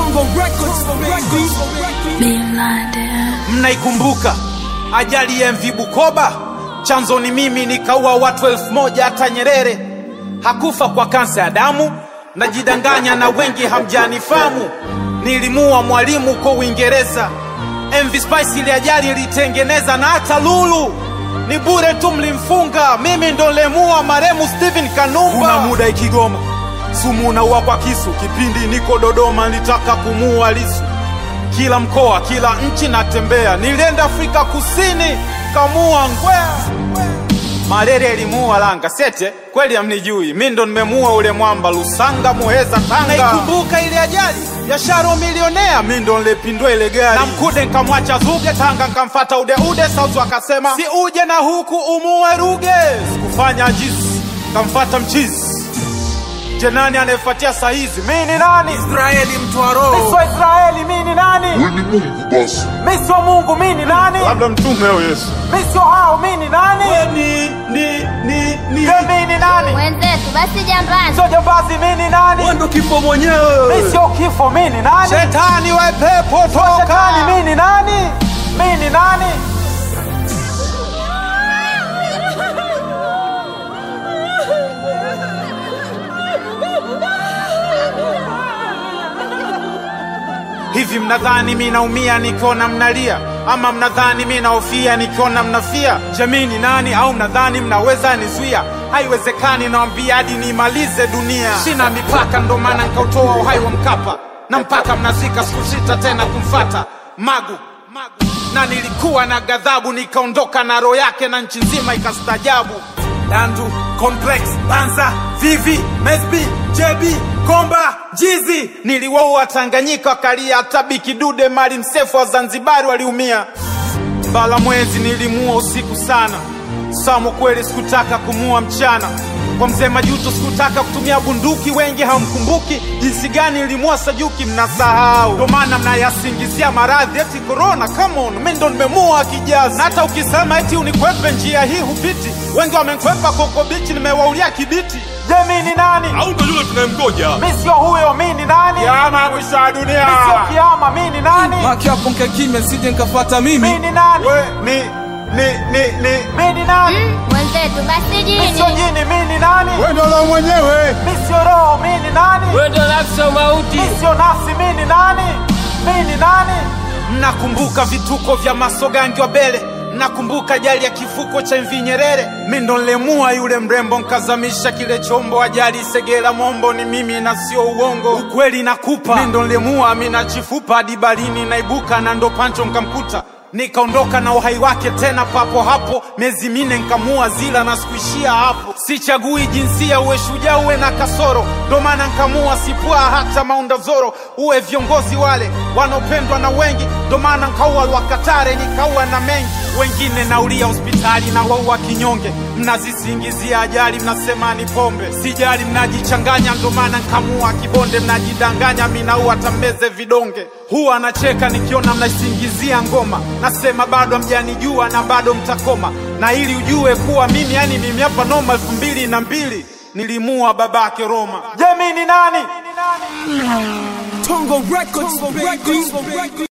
Tongo Records, baby. Mnaikumbuka ajali ya MV Bukoba? Chanzo ni mimi, nikaua watu elfu moja. Hata Nyerere hakufa kwa kansa ya damu. Najidanganya na wengi hamjanifamu. Nilimua mwalimu kwa Uingereza. MV Spice ile ajali ilitengeneza, na hata Lulu ni bure tu, mlimfunga. Mimi ndo lemua maremu Steven Kanumba. Kuna muda Ikigoma sumu unaua kwa kisu. Kipindi niko Dodoma nilitaka kumuua Lisu kila mkoa, kila nchi natembea. Nilienda Afrika Kusini, kamua ngwea. Malaria ilimuua Langa Sete, kweli hamnijui, mi ndo nimemuua ule mwamba Lusanga, Muheza, Tanga. Naikumbuka ile ajali ya Sharo milionea, mi ndo nilepindua ile gari na Mkude nkamwacha Zuge, Tanga nkamfata Ude Ude, Sauzu akasema si uje na huku umuue Ruge, sikufanya ajizi, kamfata mchizi Je, nani anayefuatia saa hizi? Mi ni nani? Israeli mtu wa roho. Mi sio Israeli, mi ni nani? Wewe ni Mungu basi. Mi sio Mungu, mi ni nani? Labda mtume au Yesu. Mi sio hao, mi ni nani? Ni, ni, ni, ni. Je, mi ni nani? Wenzetu basi jambazi. Sio jambazi, mi ni nani? Wewe ndo kifo mwenyewe. Mi sio kifo, mi ni nani? Shetani wa pepo toka. Shetani, mi ni nani? Mi ni nani? Hivi mnadhani mi naumia nikiona mnalia, ama mnadhani mi naofia nikiona mnafia? Jamii ni nani? Au mnadhani mnaweza nizuia? Haiwezekani, nawambia hadi niimalize dunia. Sina mipaka, ndo maana nkautoa uhai wa Mkapa, na mpaka mnazika sikusita tena kumfata Magu, Magu. Na nilikuwa na ghadhabu, nikaondoka na roho yake, na nchi nzima ikastajabu. Dandu, Complex, Banza, Vivi, Mesbi, JB, Komba, Jizi. Niliwaua Tanganyika wakalia, hata Biki Dude, Mali Msefu wa Zanzibari waliumia. Mbala mwezi nilimua usiku sana, Samo kweli sikutaka kumua mchana. Kwa mzee Majuto sikutaka kutumia bunduki, wengi hamkumbuki jinsi gani nilimua Sajuki, mnasahau. Ndo maana mnayasingizia maradhi eti corona. Come on, mimi ndo nimemua kijazi, na hata ukisema eti unikwepe njia hii hupiti. Wengi wamenikwepa Koko Bichi, nimewaulia kibiti. Je, mimi ni nani? Au ndo yule tunayemgoja? Mimi sio huyo, mimi ni nani? Kiama mwisho wa dunia. Mimi sio kiama, mimi ni nani? Maki hapo nkae kimya sije nkafuata Mimi mimi. ni nani? We, ni ni ni ni mimi ni nani? Mm, Wenzetu basi Mimi sio jini. jini, mimi ni nani? Wewe ndo la mwenyewe. Mimi sio roho, mimi ni nani? Wewe ndo nafsi ya mauti. Mimi sio nafsi, mimi ni nani? Mimi ni nani? Mnakumbuka vituko vya Masogangi wa Bele? Mnakumbuka ajali ya kifuko cha MV Nyerere? Mimi ndo nilemua yule mrembo nkazamisha kile chombo. Ajali Segera Mombo ni mimi na sio uongo, ukweli nakupa. Mimi ndo nilemua Amina Chifupa hadi barini naibuka na ndo Pancho nkamkuta nikaondoka na uhai wake tena papo hapo, miezi mine nkamua zila na sikuishia hapo. Sichagui jinsia, uwe shujaa uwe na kasoro, ndo maana nkamua sipua hata Maunda Zoro. Uwe viongozi wale wanaopendwa na wengi, ndo maana nkaua Lwakatare nikaua na mengi wengine naulia hospitali na waua kinyonge. Mnazisingizia ajali, mnasema ni pombe, sijali, mnajichanganya, ndo maana nkamua kibonde. Mnajidanganya, minaua tambeze vidonge. Huwa anacheka nikiona mnaisingizia ngoma, nasema bado hamjanijua na bado mtakoma, na ili ujue kuwa mimi, yani mimi hapa noma. elfu mbili na mbili nilimua babake Roma. Je, mimi ni nani? Tongo Records, baby.